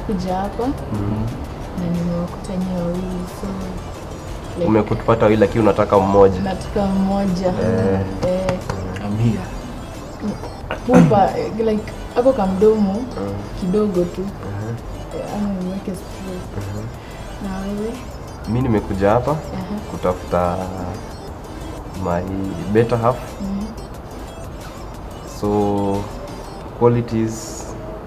nimekuja hapa na nimewakuta nyewe wawili so like, Umekutupata wawili lakini unataka mmoja. nataka mmoja Eh. eh, I'm here. pupa eh, like ako kamdomo kidogo tu Eh, ama niweke straight na wewe Mi nimekuja hapa Aha. kutafuta my better half. So qualities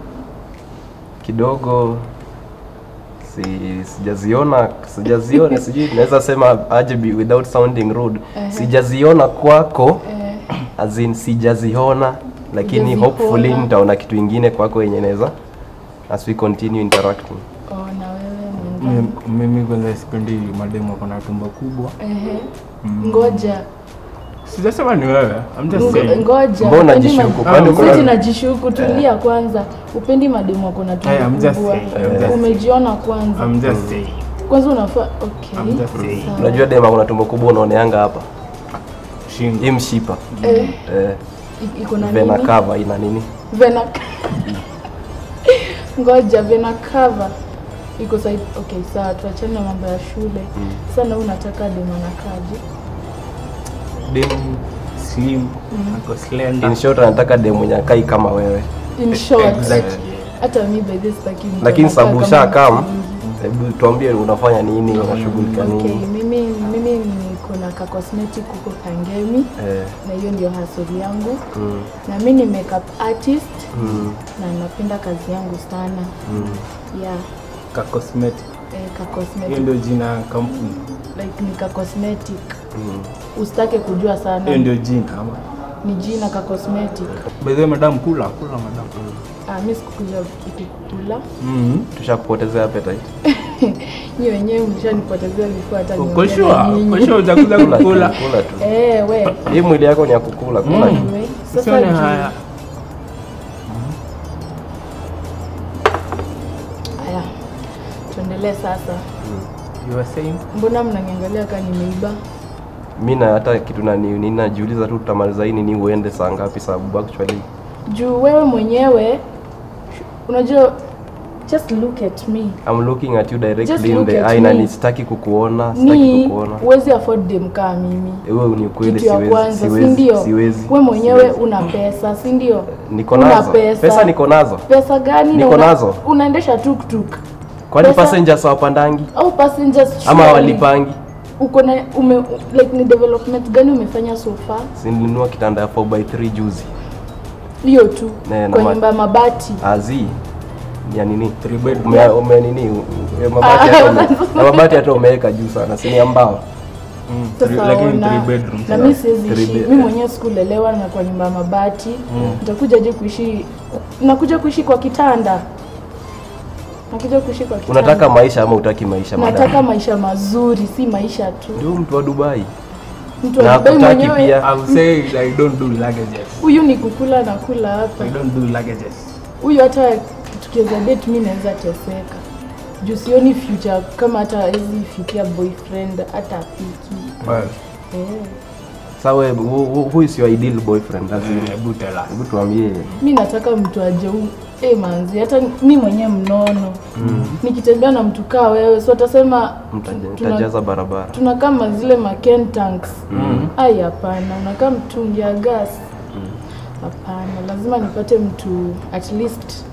kidogo si sijaziona sijaziona sijui naweza sema aje be without sounding rude sijaziona kwako eh, as in sijaziona lakini Hujaziona. hopefully nitaona kitu ingine kwako yenye naweza as we continue interacting oh, na wewe mwenzangu Mimi- Mimi kwanza sipendi mademu wako na tumbo kubwa. Ehe. ngoja Sijasema ni wewe. I'm just Ngo- saying. ngoja Mbona upendi unajishuku? ma- Kwani Sisi kuna- tunajishuku tulia kwanza upendi mademu wako na Hey, I'm tumbo just kubwa saying, I'm just umejiona kwanza I'm just saying. kwanza unafaa okay I'm just saying. sawa. unajua dema kuna tumbo kubwa unaoneanga hapa Shingo. hii mshipa eh, eh, i- iko na vena nini cover ina nini vena ngoja vena cover iko side okay sawa tuachane na mambo ya shule sana unataka demu anakaje Demu slim, ako slender. in short anataka demu mwenye akai kama wewe in short Exactly. hata mi by this sitaki mtu lakini anakaa sababu kama ushakam mtu mwingi. hebu tuambie unafanya nini unashughulika Okay, nini mimi mimi niko na ka cosmetic huko Kangemi eh, na hiyo ndio hustle yangu mm, na mi ni makeup artist mm, na napenda kazi yangu sana mm. yeah Ka cosmetic. eh, ka Hiyo cosmetic ndio jina ya kampuni. like ni ka cosmetic Mm. usitake kujua Hiyo sana ndio jina ama. ni jina ka cosmetic By the way, madam kula, kula madam. ah, mi sikukuja ikikula Mhm. tushakupotezea appetite nyi wenyewe mshanipotezea before hata Uko niongee sure? na nyinyi. Uko sure utakuja kula tu, kukula? kula tu eh we hii mwili yako ni ya kukula kula tu anyway, sasa Usione juu- haya. haya tuendelee sasa You are saying? mbona mnaniangalia kaa nimeiba mi na hata kitu nani nini najiuliza tu tutamaliza hii nini uende saa ngapi sababu actually juu wewe mwenyewe unajua just look at me I'm looking at you Just directly in look the at eye na me. ni sitaki kukuona sitaki ni kukuona huwezi afford dem kaa mimi wewe ni ukweli kitu ya siwezi kwanza si siwezi ndio siwezi we mwenyewe siwezi. una pesa si ndio niko una nazo pesa. pesa niko nazo pesa gani na Niko una- nazo. unaendesha tuktuk kwani Pesa- passengers hawapandangi au passengers ama surely walipangi uko na ume like ni development gani umefanya so far sininunua kitanda ya 4x3 juzi hiyo tu Ne, na kwa ma- nyumba ya mabati azi ya nini Three bedroom. ume, ume nini u- ya mabati hata ume, ya mabati hata umeweka juu sana si ni ya mbao Mm, Sasa three- lakini ona, three bedrooms. na mi siwezi Three ishi bed- mi mwenyewe sikulelewa na kwa nyumba ya mabati nitakuja je kuishi nakuja kuishi kwa kitanda nakuja kuishi kwa kitanda unataka maisha ama utaki maisha nataka madam maisha mazuri si maisha tu ndio mtu wa Dubai mtu na wa Dubai hakutaki mwenyewe pia I'm saying I don't do luggages. huyu ni kukula na kula hapa I don't do luggages. huyu hata tukiweza date mi naweza teseka juu sioni future kama hata hizi fikia boyfriend hata afiki Well, eh. Sasa wewe who, who- who is your ideal boyfriend as in hebu tell us. hebu tuambie mi nataka mtu aje huu eh manzi hata mi mwenyewe mnono nikitembea na mtu kaa wewe so atasema mtaja- tuna- mtajaza barabara tunakaa kama zile maken tanks ai hapana unakaa mtungi ya gas hapana lazima nipate mtu at least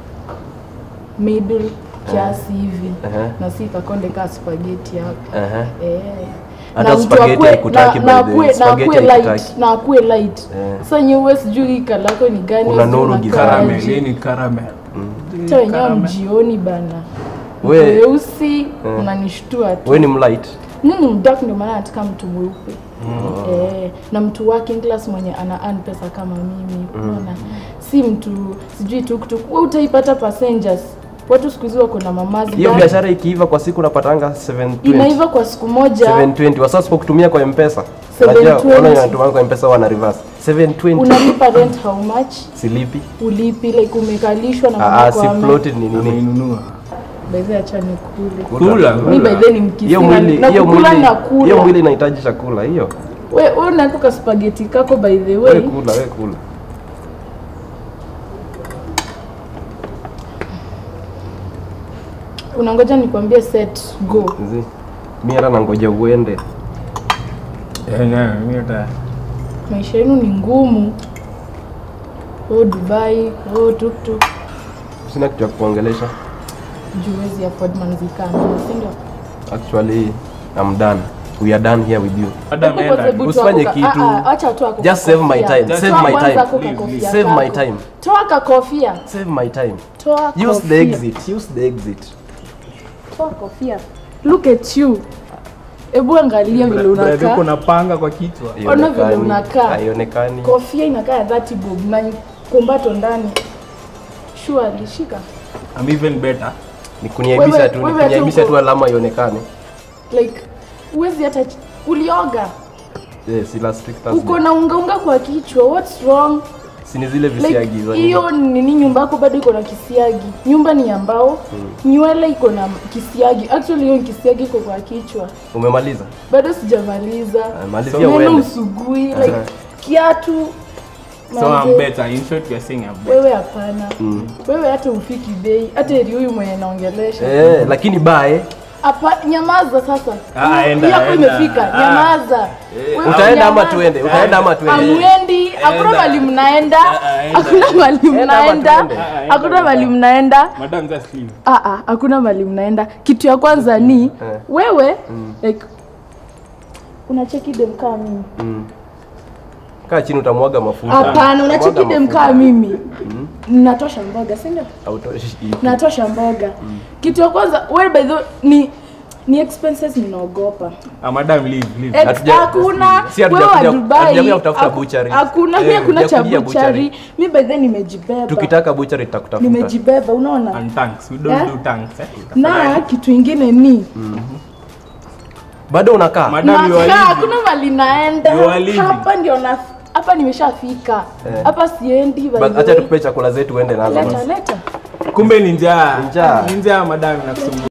middle kiasi hivi Ehe. na si kakonde kaa spaghetti hapa Ehe. Eh. Hata Na mtu spaghetti akue- haikutaki na- by na the way. akue- na Spaghetti akue light haikutaki. na akue light Eh. sasa nyewe sijui hii kalako ni gani Una sijui nuru unakaa giza. Caramel, aje. hii ni caramel. hata wenyewe Caramel. mjioni bana We- weusi unanishtua tu wewe ni mlight mimi ni mdark ndio maana nataka mtu mweupe eh, na mtu working class mwenye ana earn pesa kama mimi unaona si mtu sijui tuktuk wewe utaipata passengers watu siku hizi wako na mamazi hiyo gani? biashara ikiiva kwa siku unapatanga 720 inaiva kwa siku moja 720 wasa sipokutumia kwa mpesa 720. unajua unaona inatumia kwa mpesa wana reverse 720 unalipa rent how much silipi ulipi like umekalishwa na ah mama ah, si kwa ama floated ni nini Ameinunua. baadhi acha nikule Kula. mi by then ni mkisi hiyo na- mwili na hiyo kukula mwili na hiyo mwili kula inahitaji chakula hiyo we we unako ka spaghetti kako by the wewe way kula wewe kula unangoja nikwambie set go Zi. mi hata nangoja uende Eh, na, mimi hata maisha yenu ni ngumu oh dubai oh tuktuk sina kitu ya kuongelesha juwezi afford manzikana sindio actually I'm done we are done here with you Madam, Hebu enda. kwanza hebu Usifanye toa kitu. kuka- ah, ah, acha toa kuka Just save my kofia. time, save Toa my kwanza time. kuka Please, kofia please. Save my kako. time. toa kakofia save my time toa use the kofia. exit use the exit toa kofia look at you hebu angalia vile Brother, uko unakaa na panga kwa kichwa Ona vile Haionekani, unakaa. haionekani kofia inakaa ya 30 bob na kumbato ndani surely shika I'm even better ni kuniaibisha Wewe- tu ni wewe kuniaibisha tu tu alama ionekane like uwezi hata ch- ulioga yes ila strict uko na ungaunga kwa kichwa what's wrong si ni zile like visiagi za hiyo nini nyumba yako bado iko na kisiagi nyumba ni ya mbao nywele iko na kisiagi actually hiyo kisiagi iko kwa kichwa umemaliza bado sijamaliza Ah, malizia meno uende. usugui like Aha. kiatu so manze, I'm better in short you're saying I'm better wewe hapana wewe hata ufiki bei hata eri huyu mwenye naongelesha eh lakini bae Hapa, nyamaza sasa. Ah, enda, Hii yako enda. imefika. Ah. Nyamaza. Wewe utaenda ama nyamaza. tuende utaenda ama tuende Amwendi, hakuna Enda. mali mnaenda, Ah, enda. hakuna mali Enda ama mnaenda, tuende. Ah, enda, hakuna mali enda. mnaenda. madam just leave Ah ah, hakuna mali mnaenda. Kitu ya kwanza ni wewe like unacheki dem kama mimi. Mm. kaa chini utamwaga mafuta Hapana, unacheki Mwaga dem mafuta. kama mimi. Natosha mboga, si ndio? Hautoshi. Natosha mboga. Kitu ya kwanza wewe by the way, ni ni expenses ninaogopa. ah, madam leave leave Ex- Hatuja- hakuna si hatuja wewe wa kuja- Dubai, hatujakuja kutafuta haku- butchery. hakuna Eh, mi hakuna cha hatujakuja buchari mi by then nimejibeba tukitaka buchari tutakutafuta nimejibeba unaona and thanks we don't Eh? do thanks eh? na kitu ingine ni bado unakaa Madam, you are nakaa leaving. hakuna mali naenda You are leaving. hapa ndio na hapa nimeshafika Eh. hapa siendi by But the acha way. tukupe chakula zetu uende nazo leta basi. leta kumbe ni njaa Ni njaa. ni njaa madam nakusumbua